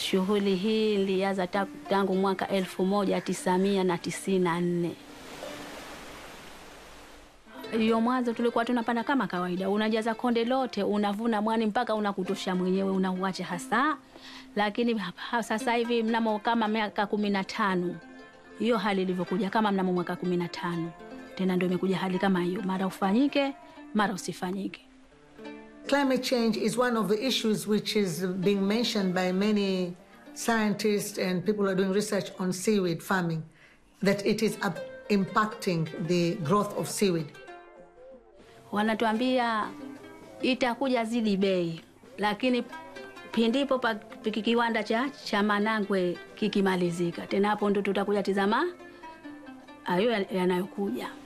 Shughuli hii ilianza ta- tangu mwaka elfu moja tisamia na tisini na nne. Hiyo mwanzo tulikuwa tunapanda kama kawaida, unajaza konde lote, unavuna mwani mpaka unakutosha mwenyewe, unauacha hasa. Lakini hapa- sasa hivi mnamo kama miaka kumi na tano hiyo hali ilivyokuja, kama mnamo mwaka kumi na tano tena ndio imekuja hali kama hiyo, mara ufanyike, mara usifanyike. Climate change is one of the issues which is being mentioned by many scientists and people who are doing research on seaweed farming, that it is up- impacting the growth of seaweed. wanatuambia itakuja zidi bei, lakini pindipo pa piki kiwanda cha, cha Manangwe kikimalizika, tena hapo ndo tutakuja tizama hayo yanayokuja.